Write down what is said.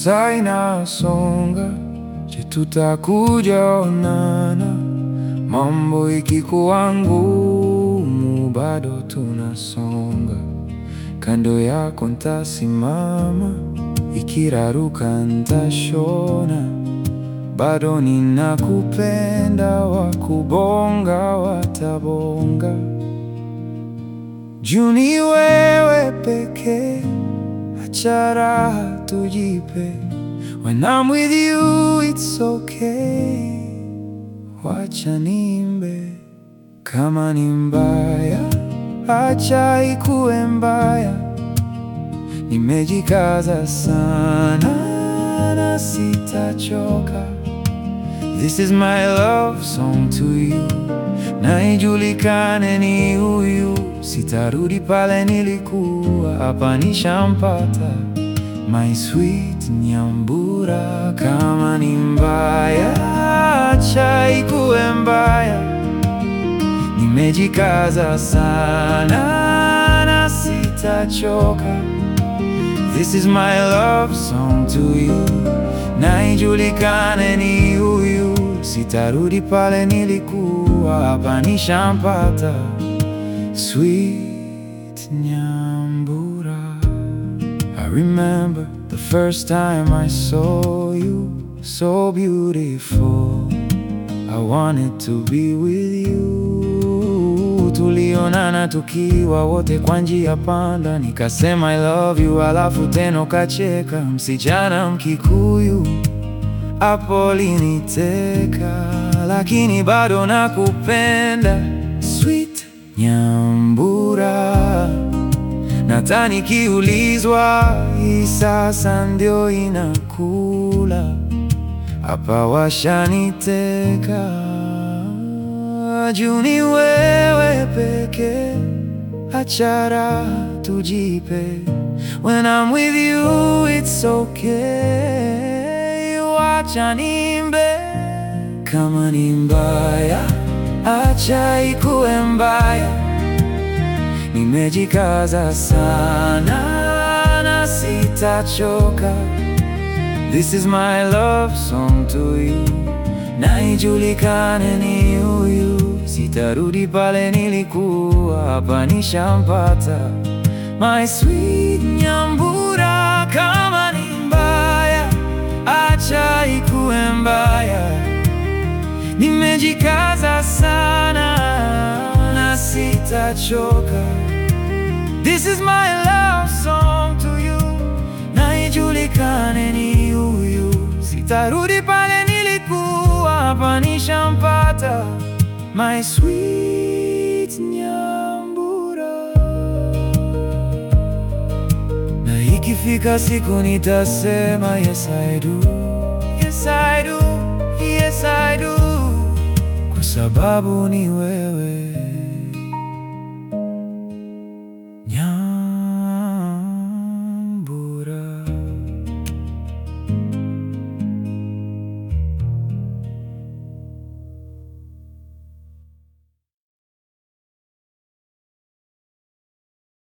Saa inasonga, je, tutakuja onana? Mambo ikikuwa ngumu, bado tunasonga. Kando yako ntasimama, ikiraruka ntashona. Bado ninakupenda, wakubonga watabonga. Juu ni wewe pekee, acha raha tujipe. When I'm with you it's okay, wacha nimbe. Kama ni mbaya, acha ikuwe mbaya. Nimejikaza sana na sitachoka. This is my love song to you, na ijulikane ni huyu. Sitarudi pale nilikuwa, hapa nishampata. My sweet Nyambura, kama ni mbaya, acha ikuwe mbaya. Nimejikaza sana na sitachoka. This is my love song to you, na ijulikane ni huyu. Sitarudi pale nilikuwa, hapa nishampata. Sweet Nyambura. I remember the first time I saw you, so beautiful. I wanted to be with you. Tulionana tukiwa wote kwa njia panda, nikasema I love you, alafu tena ukacheka. Msichana Mkikuyu hapo liniteka, lakini bado nakupenda. Sweet Nyambura. Nata nikiulizwa hii sasa ndio inakula hapa, washaniteka. Juu ni wewe pekee, acha raha tujipe. When I'm with you it's okay, wacha nimbe. Kama ni mbaya, acha ikuwe mbaya. Nimejikaza sana na sitachoka. This is my love song to you, na ijulikane ni huyu. Sitarudi pale nilikuwa, hapa nishampata. My sweet Nyambura, kama ni mbaya, acha ikuwe mbaya. Nimejikaza sana na sitachoka. This is my love song to you, na ijulikane ni huyu. Sitarudi pale nilikuwa, hapa nishampata. My sweet Nyambura. Na ikifika siku nitasema yes I do, yes I do, yes I do, kwa sababu ni wewe.